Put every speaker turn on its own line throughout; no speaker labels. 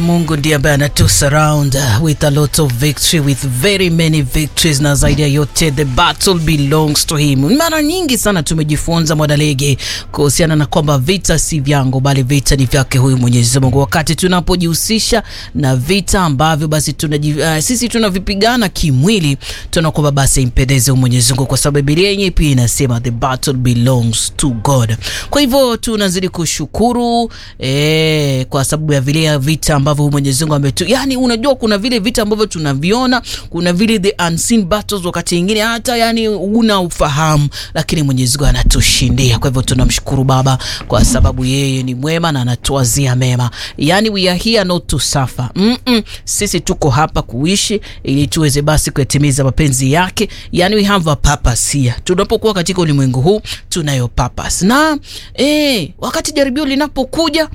Mungu ndiye ambaye anatu surround with a lot of victory with very many victories, na zaidi ya yote the battle belongs to him. Mara nyingi sana tumejifunza mwanalege kuhusiana na kwamba vita si vyangu, bali vita ni vyake huyu Mwenyezi Mungu. Wakati tunapojihusisha na vita ambavyo basi tunaji, uh, sisi tunavipigana kimwili, tunakwamba basi impendeze Mwenyezi Mungu, kwa sababu Biblia yenyewe pia inasema the battle belongs to God. Kwa hivyo tunazidi kushukuru eh, kwa sababu ya vile vita ambavyo Mwenyezi Mungu ametu, yani unajua kuna vile vita ambavyo tunaviona, kuna vile the unseen battles, wakati mwingine hata yani una ufahamu, lakini Mwenyezi Mungu anatushindia. Kwa hivyo tunamshukuru Baba kwa sababu yeye ni mwema na anatuazia mema. Yani we are here not to suffer. Mm -mm. Sisi tuko hapa kuishi ili tuweze basi kuyatimiza mapenzi yake. Yani we have a purpose here. Tunapokuwa katika ulimwengu huu tunayo purpose. Na eh, wakati jaribio linapokuja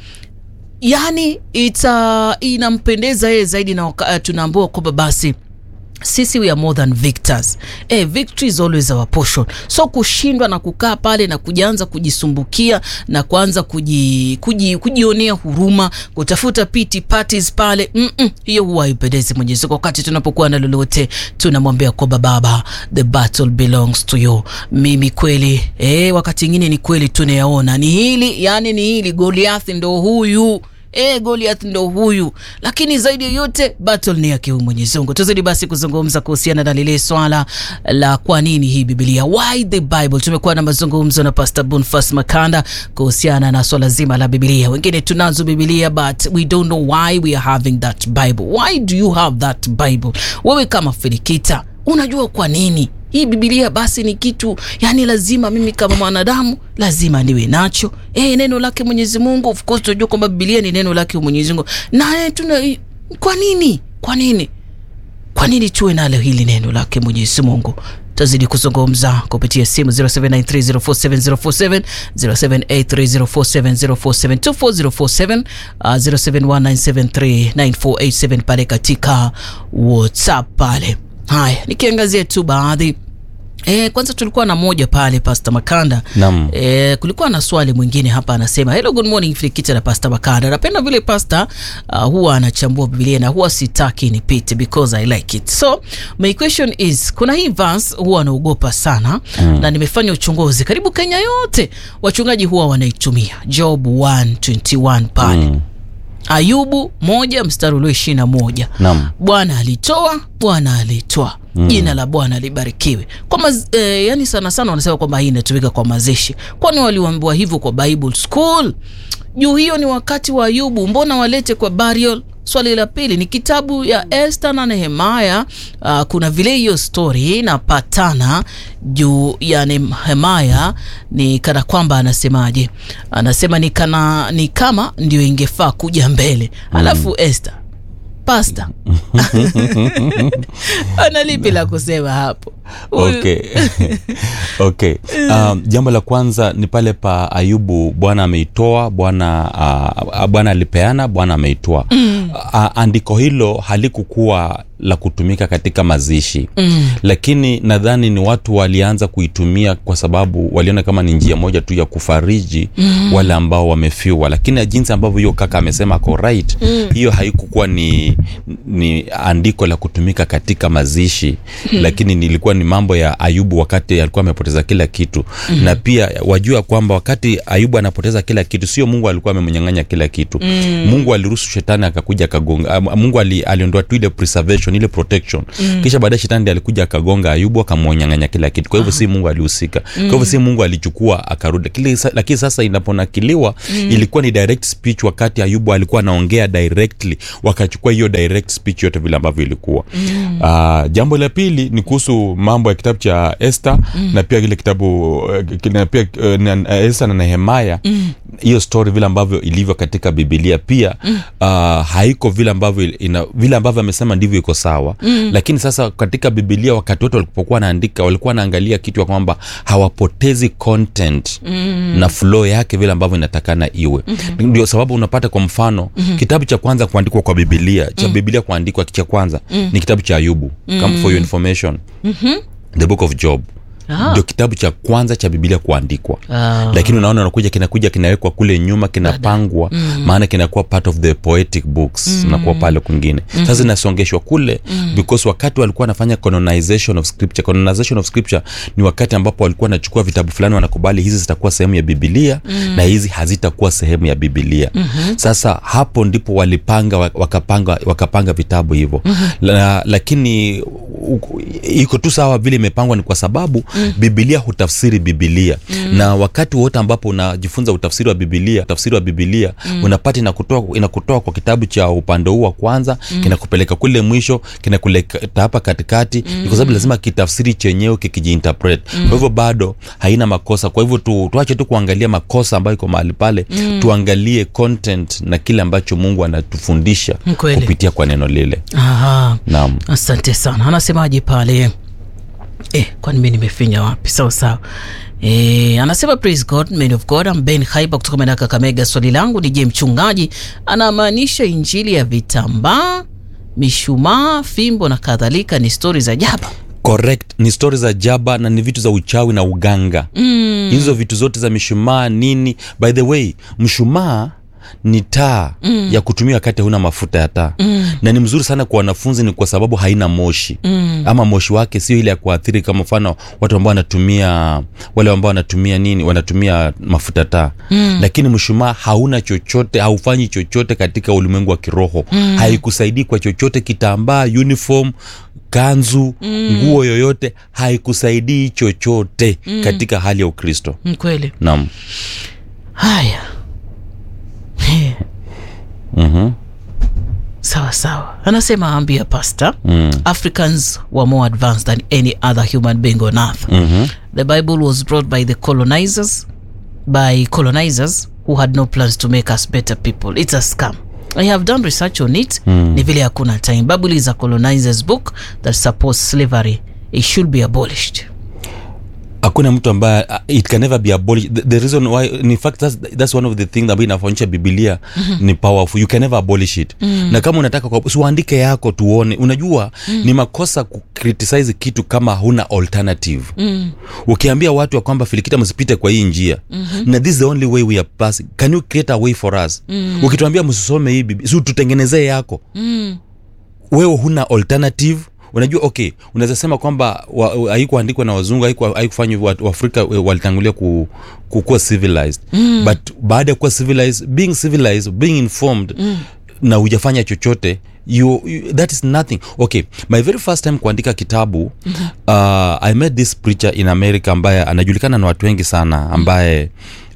yani ita inampendeza yeye zaidi na uh, tunaambiwa kwamba basi sisi we are more than victors. Eh, victory is always our portion. So kushindwa na kukaa pale na kujianza kujisumbukia na kuanza kuji, kuji, kujionea huruma, kutafuta pity parties pale, mm -mm, hiyo huwa haipendezi Mwenyezi Mungu. Wakati tunapokuwa na lolote tunamwambia kwamba Baba, the battle belongs to you. Mimi kweli eh, wakati mwingine ni kweli tunayaona ni hili, yani ni hili, Goliath ndo huyu E, Goliath ndo huyu, lakini zaidi ya yote battle ni yake huyu Mwenyezi Mungu. Tuzidi basi kuzungumza kuhusiana na lile swala la kwa nini hii Biblia, why the Bible. Tumekuwa na mazungumzo na Pastor Bonfas Makanda kuhusiana na swala zima la Biblia. Wengine tunazo Biblia but we don't know why we are having that Bible. Why do you have that Bible? Wewe kama Filikita unajua kwa nini hii Biblia basi ni kitu yani, lazima mimi kama mwanadamu lazima niwe nacho. Eh, neno lake Mwenyezi Mungu, of course tunajua kwamba Biblia ni neno lake Mwenyezi Mungu, na tuna kwa nini, kwa nini, kwa nini tuwe nalo hili neno lake Mwenyezi Mungu? Tazidi kuzungumza kupitia simu 0793047047 0783047047 2407 uh, 0719739487 pale katika WhatsApp pale. Haya, nikiangazia tu baadhi E, kwanza tulikuwa na moja pale Pastor Makanda.
Naam.
E, kulikuwa na swali mwingine hapa anasema, hello good morning Filikita na Pastor Makanda. Napenda vile Pastor uh, huwa anachambua Biblia na huwa sitaki nipite because I like it. So my question is, kuna hii verse huwa anaogopa sana mm. na nimefanya uchunguzi karibu Kenya yote wachungaji huwa wanaitumia Job 121 pale mm. Ayubu moja mstari ulio ishirini na moja
Naam.
Bwana alitoa, Bwana alitoa mm. Jina la Bwana libarikiwe. Kwa maz, eh, yani sana sana wanasema kwamba hii inatumika kwa mazishi. Kwani waliambiwa hivyo kwa Bible school? Juu hiyo ni wakati wa Ayubu, mbona walete kwa burial? Swali la pili ni kitabu ya Esther na Nehemaya. Uh, kuna vile hiyo story inapatana juu ya Nehemaya, ni kana kwamba anasemaje? Anasema ni kana ni kama ndio ingefaa kuja mbele, alafu Esther pasta ana lipi la kusema hapo?
Okay. Okay. Um, jambo la kwanza ni pale pa Ayubu, Bwana ameitoa, Bwana uh, Bwana alipeana, Bwana ameitoa. mm. Uh, andiko hilo halikukuwa la kutumika katika mazishi mm. Lakini nadhani ni watu walianza kuitumia kwa sababu waliona kama ni njia moja tu ya kufariji mm. wale ambao wamefiwa, lakini jinsi ambavyo hiyo kaka amesema ako right mm. hiyo haikukuwa ni, ni andiko la kutumika katika mazishi mm. lakini nilikuwa ni mambo ya Ayubu wakati alikuwa amepoteza kila kitu mm. na pia wajua kwamba wakati Ayubu anapoteza kila kitu, sio Mungu alikuwa amemnyang'anya kila kitu mm. Mungu aliruhusu shetani akakuja akagonga. Mungu ali, aliondoa tu ile preservation ile protection mm. kisha baadaye shetani ndiye alikuja akagonga Ayubu akamnyang'anya kila kitu. Kwa hivyo si Mungu alihusika mm. kwa hivyo si Mungu alichukua akarudi, lakini sasa inaponakiliwa mm. ilikuwa ni direct speech, wakati Ayubu alikuwa anaongea directly, wakachukua hiyo direct speech yote vile ambavyo ilikuwa mm. uh, jambo la pili ni kuhusu mambo ya kitabu cha Esther mm. na pia kile kitabu na pia uh, Esther na Nehemaya hiyo mm. story vile ambavyo ilivyo katika Biblia pia mm. uh, haiko vile ambavyo ina, vile ambavyo amesema ndivyo iko sawa mm. lakini sasa katika Biblia wakati wote walipokuwa wanaandika walikuwa wanaangalia kitu ya kwamba hawapotezi content mm. na flow yake vile ambavyo inatakana iwe mm-hmm. ndio sababu unapata kwa mfano mm-hmm. kitabu cha kwanza kuandikwa kwa Biblia cha mm. Biblia kuandikwa cha kwanza mm. ni kitabu cha Ayubu mm. come for your information
Mhm.
the book of Job
Ah.
ndio kitabu cha kwanza cha bibilia kuandikwa
Ah.
lakini unaona unakuja kinakuja kinawekwa kule nyuma kinapangwa maana kinakuwa part of the poetic books mm. nakuwa pale kwingine sasa inasongeshwa kule because wakati walikuwa wanafanya canonization of scripture canonization of scripture ni wakati ambapo walikuwa wanachukua vitabu fulani wanakubali hizi zitakuwa sehemu ya bibilia na hizi hazitakuwa sehemu ya bibilia sasa hapo ndipo walipanga wa- wakapanga wakapanga vitabu hivyo La, lakini u- iko tu sawa vile imepangwa ni kwa sababu bibilia hutafsiri bibilia na wakati wote ambapo unajifunza utafsiri wa bibilia utafsiri wa bibilia unapata inakutoa inakutoa kwa kitabu cha upande huu wa kwanza kinakupeleka kule mwisho kinakuleta hapa katikati ni kwa sababu lazima kitafsiri chenyewe kikijiinterpret kwa hivyo bado haina makosa kwa hivyo tu, tuache tu kuangalia makosa ambayo iko mahali pale tuangalie content na kile ambacho mungu anatufundisha
Kweli.
kupitia kwa neno lile
Aha.
naam
asante sana anasemaje pale eh, kwani mi nimefinya wapi sawa sawa Eh, anasema praise god man of god I'm ben haiba kutoka maeneo ya kakamega swali langu ni je mchungaji anamaanisha injili ya vitambaa mishumaa fimbo na kadhalika ni stori za jaba
correct ni stori za jaba na ni vitu za uchawi na uganga mm. hizo vitu zote za mishumaa nini by the way mshumaa ni taa mm. ya kutumia wakati hauna mafuta ya taa mm. na ni mzuri sana kwa wanafunzi ni kwa sababu haina moshi mm. ama moshi wake sio ile ya kuathiri kama mfano watu ambao wanatumia wale ambao wanatumia nini wanatumia mafuta taa mm. lakini mshumaa hauna chochote haufanyi chochote katika ulimwengu wa kiroho mm. haikusaidii kwa chochote kitambaa uniform kanzu nguo yoyote haikusaidii chochote katika hali ya ukristo
Mm, kweli
naam
haya Eh,
mm-hmm.
sawa sawa anasema ambia pasta
mm.
africans were more advanced than any other human being on earth
mm-hmm.
The Bible was brought by the colonizers, by colonizers who had no plans to make us better people. It's a scam. I have done research on it. Ni vile hakuna time. Bible is a colonizer's book that supports slavery. It should be abolished.
hakuna mtu ambaye uh, it can never be abolished the, the reason why in fact that's, that's one of the things ambayo inafanyisha bibilia mm-hmm. ni powerful you can never abolish it mm. na kama unataka kwa- usiwaandike yako tuone unajua mm. ni makosa kucriticize kitu kama huna alternative mm. ukiambia watu ya kwamba filikita msipite kwa hii njia mm-hmm. na this is the only way we are passing can you create a way for us mm. ukituambia msisome hii bibi si tutengenezee yako
Mm.
wewe huna alternative unajua okay unaweza sema kwamba wa- haikuandikwa na wazungu haiku- haikufanywa wa- waafrika eh, walitangulia ku, kukuwa civilized mm. but baada ya kuwa civilized being civilized being informed mm. na hujafanya chochote you, you, that is nothing okay my very first time kuandika kitabu mm-hmm. uh, i met this preacher in america ambaye anajulikana na watu wengi sana ambaye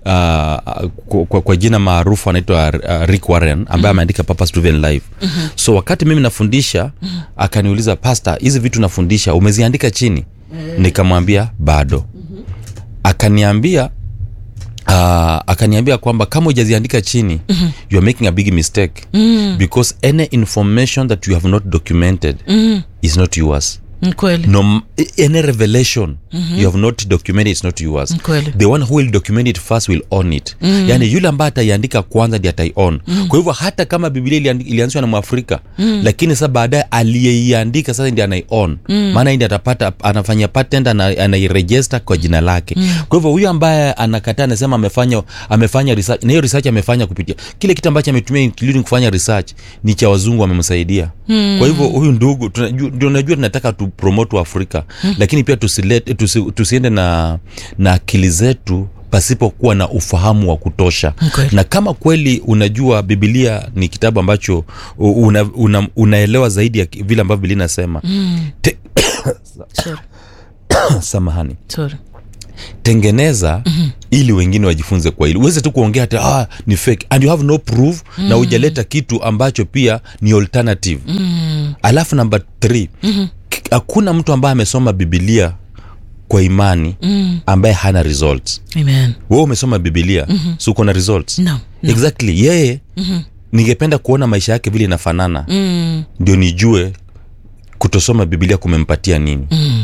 Uh, kwa, kwa, kwa jina maarufu anaitwa uh, rick warren ambaye ameandika purpose driven life mm-hmm. so wakati mimi nafundisha mm-hmm. akaniuliza pasta hizi vitu nafundisha umeziandika chini mm-hmm. nikamwambia bado mm-hmm. akaniambia uh, akaniambia kwamba kama hujaziandika chini mm-hmm. you are making a big mistake mm-hmm. because any information that you have not documented mm-hmm. is not yours
Ni kweli.
no any revelation mm-hmm. you have not documented it's not yours
Kweli.
the one who will document it first will own it mm. yani yule ambaye ataiandika kwanza ndi ataion mm. kwa hivyo hata kama biblia iliandi- ilianzishwa na mwafrika mm. lakini sasa baadaye aliyeiandika sasa ndi anaion mm. maana ndi atapata anafanya patent ana, anairejesta kwa jina lake mm. kwa hivyo huyu ambaye anakataa anasema amefanya amefanya research na hiyo research amefanya kupitia kile kitu ambacho ametumia including kufanya research ni cha wazungu wamemsaidia mm. kwa hivyo huyu ndugu tunaju- ndio unajua tunataka tu promote wa afrika mm. lakini pia tusilete, tusi, tusiende na na akili zetu pasipokuwa na ufahamu wa kutosha
Kweli.
na kama kweli unajua bibilia ni kitabu ambacho u- una, una, unaelewa zaidi ya ki- vile ambavyo bibilia inasema mm. Te,
Sorry.
samahani
Sorry.
tengeneza mm-hmm. ili wengine wajifunze kwa hili uweze tu kuongea hata ah, ni fake and you have no proof mm. na hujaleta kitu ambacho pia ni alternative mm. alafu namba th mm-hmm. hakuna mtu ambaye amesoma bibilia kwa imani mm. ambaye hana results
Amen.
wewe umesoma bibilia mm-hmm. si uko na results
No. no.
exactly yeye mm-hmm. ningependa kuona maisha yake vile inafanana
Mm.
ndio nijue kutosoma bibilia kumempatia nini mm.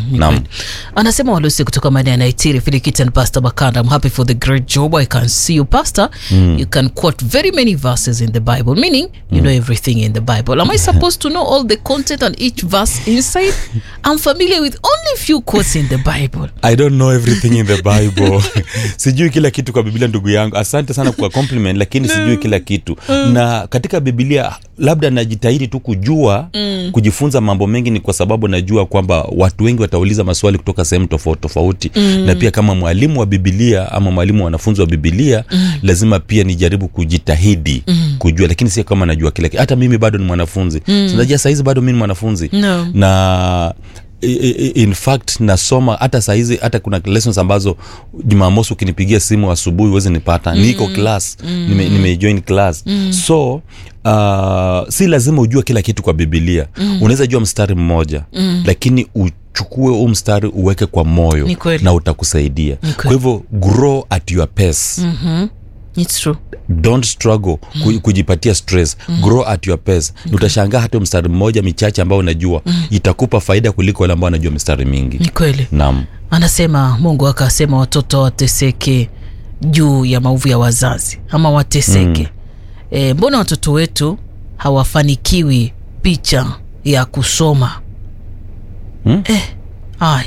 ni
Naam.
kweli. anasema walusi kutoka maeneo ya naitiri filikitan pastor bakanda i'm happy for the great job i can see you pastor you can quote very many verses in the bible meaning you know everything in the bible am i supposed to know all the content and each verse inside i'm familiar with only few quotes in the bible
i don't know everything in the bible sijui kila kitu kwa biblia ndugu yangu asante sana kwa compliment lakini sijui kila kitu na katika biblia labda najitahidi tu kujua mm. kujifunza mambo mengi ni kwa sababu najua kwamba watu wengi watauliza maswali kutoka sehemu tofauti tofauti mm. na pia kama mwalimu wa bibilia ama mwalimu wa wanafunzi wa bibilia mm. lazima pia nijaribu kujitahidi mm. kujua lakini sio kama najua kila kitu hata mimi bado ni mwanafunzi mm. sinajua sahizi bado mi ni mwanafunzi
No.
na i- i- in fact nasoma hata sahizi hata kuna lessons ambazo jumamosi ukinipigia simu asubuhi huwezi nipata mm. niko class mm. nime, nimejoin class mm. so uh, si lazima ujue kila kitu kwa bibilia mm. unaweza jua mstari mmoja mm. lakini uchukue huu mstari uweke kwa moyo
Ni kweli.
na utakusaidia
Ni
kwa
kweli.
hivyo grow at your pace mm
it's true
don't struggle mm. kujipatia stress mm. grow at your pace okay. utashangaa hata mstari mmoja michache ambao unajua mm. itakupa faida kuliko wale ambao wanajua mistari mingi
ni kweli
naam
anasema mungu akasema watoto wateseke juu ya maovu ya wazazi ama wateseke mm. e, mbona watoto wetu hawafanikiwi picha ya kusoma
Hmm?
eh, aya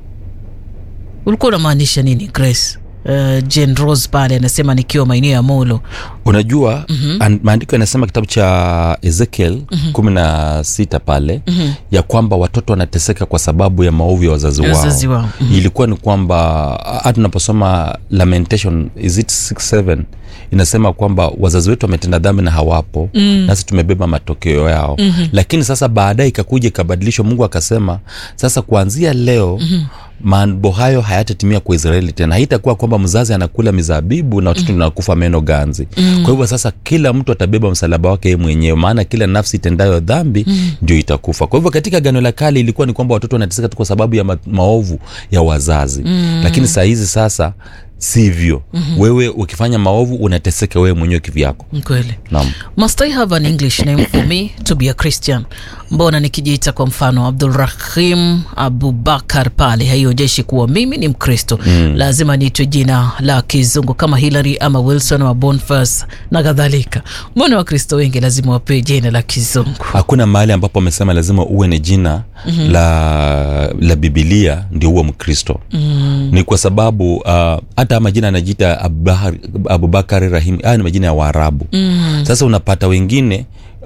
ulikuwa unamaanisha nini grace Uh, Jane Rose pale anasema nikiwa maeneo ya Molo.
unajua mm-hmm. maandiko yanasema kitabu cha ezekiel mm-hmm. kumi na sita pale mm-hmm. ya kwamba watoto wanateseka kwa sababu ya maovu ya wazazi wao,
Wazazi wao. Mhm.
ilikuwa ni kwamba hata tunaposoma lamentation is it 67 inasema kwamba wazazi wetu wametenda dhambi na hawapo mm. nasi tumebeba matokeo yao mm-hmm. lakini sasa baadaye ikakuja ikabadilishwa mungu akasema sasa kuanzia leo mm-hmm mambo hayo hayatatimia kwa israeli tena haitakuwa kwamba mzazi anakula mizabibu na watoto mm. nakufa meno ganzi mm. kwa hivyo sasa kila mtu atabeba msalaba wake yeye mwenyewe maana kila nafsi itendayo dhambi mm. ndio itakufa kwa hivyo katika gano la kale ilikuwa ni kwamba watoto wanateseka tu kwa sababu ya ma- maovu ya wazazi mm. lakini saa hizi sasa sivyo mm-hmm. wewe ukifanya maovu unateseka wewe mwenyewe kivyako
Ni kweli.
naam
must i have an english name for me to be a christian mbona nikijiita kwa mfano abdulrahim abubakar pale haionyeshi kuwa mimi ni mkristo mm. lazima niitwe jina la kizungu kama hilary ama wilson wa bonfas na kadhalika mbona wakristo wengi lazima wapewe jina la kizungu
hakuna mahali ambapo amesema lazima uwe ni jina mm-hmm. la la bibilia ndio uwe mkristo mm. ni kwa sababu uh, hata majina anajiita Abubakar- abubakari rahim haya ni majina ya waarabu mm. sasa unapata wengine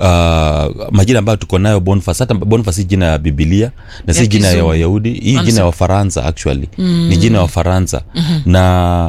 Uh, majina ambayo tuko nayo bonfas hata bonfas si jina ya bibilia na si
Ya
jina ya
kizungu.
wayahudi hii jina
Anasema-
ya wafaransa actually mm. ni jina ya wafaransa mm-hmm. na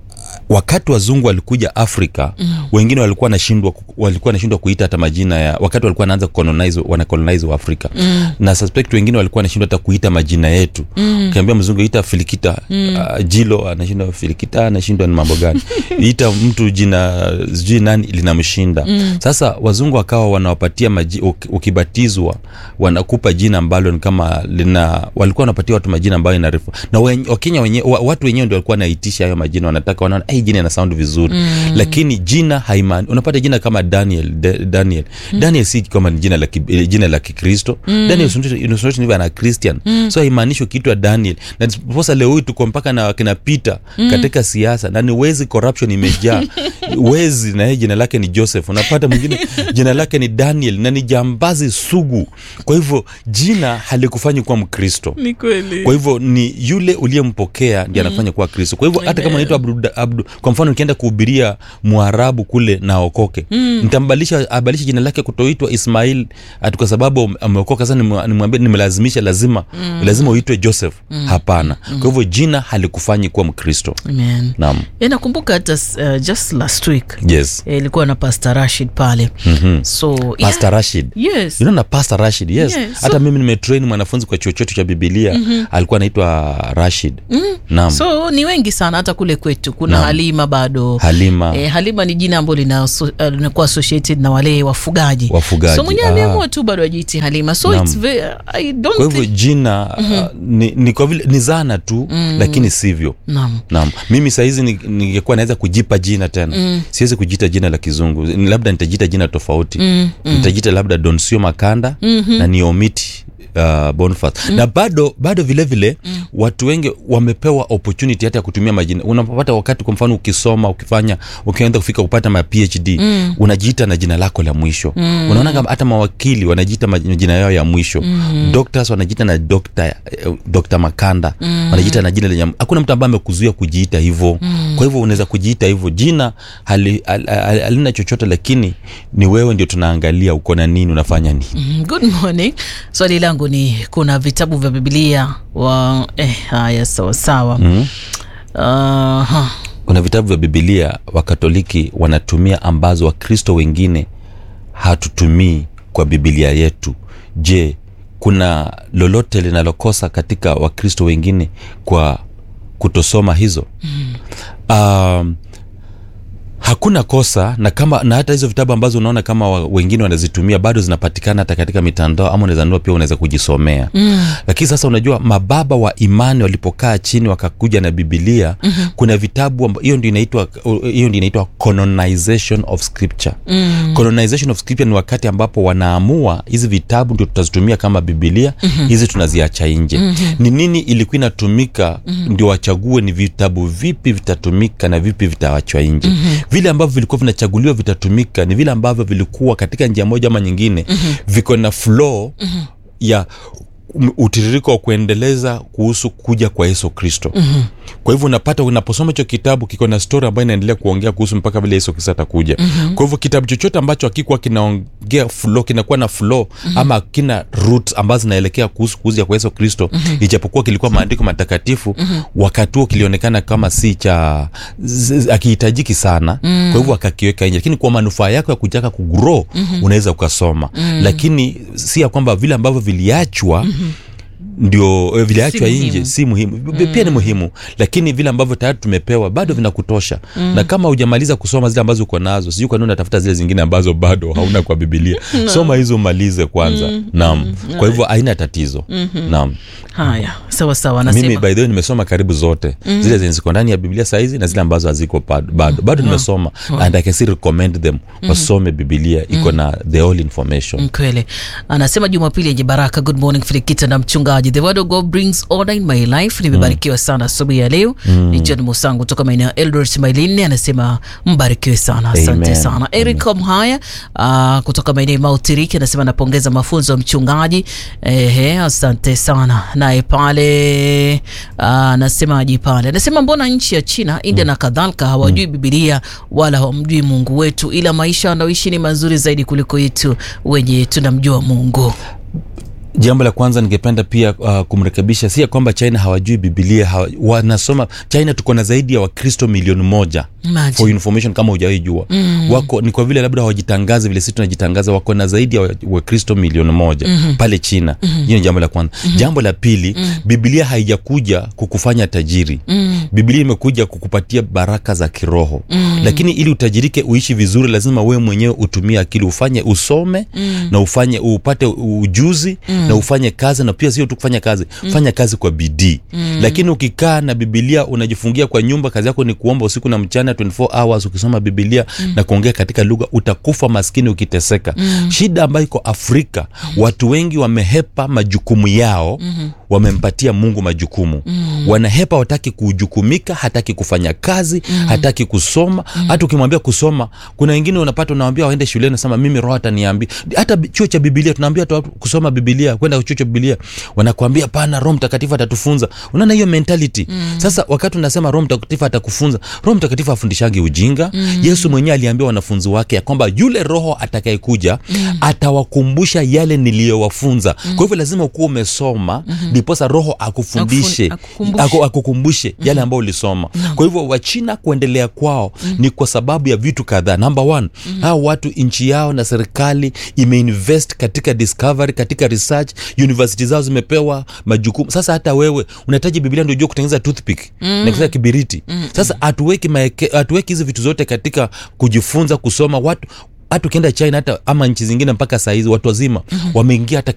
wakati wazungu walikuja afrika mm. wengine walikuwa nashindwa walikuwa nashindwa kuita hata majina ya wakati walikuwa wanaanza kucolonize wana colonize wa afrika mm. na suspect wengine walikuwa nashindwa hata kuita majina yetu mm. ukiambia mzungu ita filikita mm. uh, jilo anashindwa filikita anashindwa ni mambo gani ita mtu jina sijui nani linamshinda mm. sasa wazungu wakawa wanawapatia maji, uk- ukibatizwa wanakupa jina ambalo ni kama lina walikuwa wanapatia watu majina ambayo inarefu na wen, wakenya wenye, wa, watu wenyewe ndio walikuwa wanaitisha hayo majina wanataka wanaona hey, jina ina sound vizuri mm. lakini jina haimani unapata jina kama daniel de, daniel mm. daniel si kama ni jina la ki- eh, jina la kikristo mm. daniel unasoiva na christian mm. so haimaanishi ukiitwa daniel na posa leo hii tuko mpaka na kina peter mm. katika siasa na ni wezi corruption imejaa wezi na yeye jina lake ni joseph unapata mwingine jina lake ni daniel na ni jambazi sugu kwa hivyo jina halikufanyi kuwa mkristo
ni kweli
kwa hivyo ni yule uliyempokea ndi anafanya kuwa kristo kwa hivyo hata kama naitwa abdu, abdu kwa mfano nikienda kuhubiria mwarabu kule na okoke mm. nitambadilisha abadilishe jina lake kutoitwa ismail ati kwa sababu ameokoka sasa nimwa- nimwambie nimelazimisha lazima mm. lazima uitwe joseph mm. hapana mm. kwa hivyo jina halikufanyi kuwa mkristo
Amen.
naam
Eh, nakumbuka hata uh, just last week
yes
eh, ilikuwa na pastor rashid pale
mm-hmm.
so
pastor rashid
yes
you know na pastor rashid yes
Yeah,
hata
so-
mimi nimetrain mwanafunzi kwa chuo chetu cha bibilia mm-hmm. alikuwa anaitwa rashid mm-hmm. naam
so ni wengi sana hata kule kwetu kuna
Naam.
halima bado
halima
Eh, halima ni jina ambalo lina aso- eh, linakuwa associated na wale wafugaji
Wafugaji,
so mwenyewe
ah.
ameamua tu bado ajiiti halima so
Naam.
it's very, I don't
kwa hivyo
think...
jina mm-hmm. uh, ni, ni kwa vile ni zana tu mm. lakini sivyo
Naam.
naam mimi sahizi ni- ningekuwa naweza kujipa jina tena mm. siwezi kujita jina la kizungu Ni labda nitajita jina tofauti mm. Mm. nitajita labda donsio makanda mm-hmm. na niomiti uh, Boniface na bado bado vile vile watu wengi wamepewa opportunity hata ya kutumia majina unapata wakati kwa mfano ukisoma ukifanya ukienda kufika kupata ma PhD unajiita na jina lako la mwisho unaona kama hata mawakili wanajiita majina yao ya mwisho doctors wanajiita na Dr. eh, Dr. Makanda wanajiita na jina lenye hakuna mtu ambaye amekuzuia kujiita hivyo kwa hivyo unaweza kujiita hivyo jina hali- hal- hal- halina chochote lakini ni wewe ndio tunaangalia uko na nini unafanya nini
Mm, Good morning. Swali langu ni kuna vitabu vya Biblia wa eh, haya sawa sawa.
mm.
Aha.
kuna vitabu vya bibilia wakatoliki wanatumia ambazo wakristo wengine hatutumii kwa bibilia yetu je kuna lolote linalokosa katika wakristo wengine kwa kutosoma hizo mm. um, hakuna kosa na kama na hata hizo vitabu ambazo unaona kama wa, wengine wanazitumia bado zinapatikana hata katika mitandao ama unaweza nunua pia unaweza kujisomea mm. lakini sasa unajua mababa wa imani walipokaa chini wakakuja na bibilia mm-hmm. kuna vitabu amba- hiyo ndio inaitwa hiyo ndio inaitwa colonization of scripture mm. colonization of scripture ni wakati ambapo wanaamua hizi vitabu ndio tutazitumia kama bibilia mm-hmm. hizi tunaziacha nje mm-hmm. ni nini ilikuwa inatumika mm-hmm. ndio wachague ni vitabu vipi vitatumika na vipi vitawachwa nje mm-hmm. vile ambavyo vilikuwa vinachaguliwa vitatumika ni vile ambavyo vilikuwa katika njia moja ama nyingine mm-hmm. viko na flow mm-hmm. ya um- utiririko wa kuendeleza kuhusu kuja kwa yesu kristo mm-hmm. kwa hivyo unapata unaposoma hicho kitabu kiko na story ambayo inaendelea kuongea kuhusu mpaka vile yesu kristo atakuja mm-hmm. kwa hivyo kitabu chochote ambacho akikuwa kinaongea flow kinakuwa na flow mm-hmm. ama kina root ambazo zinaelekea kuhusu kuja kwa yesu kristo mm-hmm. ijapokuwa kilikuwa maandiko matakatifu mm-hmm. wakati huo kilionekana kama si cha z- z- akihitajiki sana mm-hmm. kwa hivyo akakiweka nje lakini kwa manufaa yako ya kutaka kugrow mm-hmm. unaweza ukasoma mm-hmm. lakini si ya kwamba vile ambavyo viliachwa mm-hmm ndio eh, viliachwa
Si
nje
muhimu.
si muhimu mm. pia ni muhimu lakini vile ambavyo tayari tumepewa bado vinakutosha mm. na kama hujamaliza kusoma zile ambazo uko nazo sijui kwanini unatafuta zile zingine ambazo bado hauna kwa bibilia soma hizo umalize kwanza mm. naam kwa hivyo haina tatizo mm-hmm. naam
Haya, sawa sawa
mimi
anasema.
by the way nimesoma karibu zote mm. zile zenye ziko ndani ya biblia saizi na zile ambazo haziko bado bado, bado nimesoma and i can still recommend them wasome bibilia iko na the all information
Kweli anasema Jumapili yenye baraka. Good morning Filikita na mchungaji. The word of God brings order in my life. Nimebarikiwa sana asubuhi ya leo. Ni John Musangu kutoka maeneo ya Eldoret Mailini anasema mbarikiwe sana, asante
Amen.
sana. Eric Mhaya uh, kutoka maeneo ya Mount Iriki anasema napongeza mafunzo ya mchungaji. Ehe, asante sana. Naye pale ah, anasemaje pale? Anasema mbona nchi ya China, India na kadhalika hawajui Biblia wala hawamjui Mungu wetu, ila maisha wanaoishi ni mazuri zaidi kuliko yetu wenye tunamjua Mungu.
jambo la kwanza ningependa pia uh, kumrekebisha si ya kwamba china hawajui bibilia hawa, wanasoma china tuko na zaidi ya wakristo milioni moja
Imagine.
for information kama hujawaijua mm. wako ni kwa vile labda hawajitangazi vile sisi tunajitangaza wako na zaidi ya wa- wakristo milioni moja mm-hmm. pale china mm-hmm. hiyo ni jambo la kwanza mm-hmm. jambo la pili mm-hmm. bibilia haijakuja kukufanya tajiri mm-hmm. bibilia imekuja kukupatia baraka za kiroho mm-hmm. lakini ili utajirike uishi vizuri lazima wewe mwenyewe utumie akili ufanye usome mm-hmm. na ufanye upate ujuzi mm-hmm. na ufanye kazi na pia sio tu kufanya kazi mm-hmm. fanya kazi kwa bidii mm-hmm. lakini ukikaa na bibilia unajifungia kwa nyumba kazi yako ni kuomba usiku na mchana 24 hours ukisoma bibilia mm. na kuongea katika lugha utakufa maskini ukiteseka mm. shida ambayo iko afrika mm. watu wengi wamehepa majukumu yao mm-hmm. wamempatia mungu majukumu mm. wanahepa wataki kujukumika hataki kufanya kazi mm. hataki kusoma mm. hata ukimwambia kusoma kuna wengine unapata unawambia waende shuleni nasema mimi roho ataniambia hata bi- chuo cha bibilia tunaambia tu watu kusoma bibilia kwenda chuo cha bibilia wanakuambia pana roho mtakatifu atatufunza unaona hiyo mentality mm. sasa wakati unasema roho mtakatifu atakufunza roho mtakatifu afundishangi ujinga mm. yesu mwenyewe aliambia wanafunzi wake ya kwamba yule roho atakayekuja mm. atawakumbusha yale niliyowafunza mm. kwa hivyo lazima ukuwa umesoma ndiposa mm-hmm. roho akufundishe
Akufun- akukumbushe.
aku, akukumbushe mm. yale ambayo ulisoma mm. kwa hivyo wachina kuendelea kwao mm. ni kwa sababu ya vitu kadhaa number one mm. hao watu nchi yao na serikali imeinvest katika discovery katika research university zao zimepewa majukumu sasa hata wewe unahitaji biblia ndio ujue kutengeneza toothpick mm. na kutengeneza kibiriti mm. sasa hatuweki maeke- hatuweki hizi vitu zote katika kujifunza kusoma watu hata ukienda china hata ama nchi zingine mpaka sahizi watu wazima mm-hmm. wameingia hata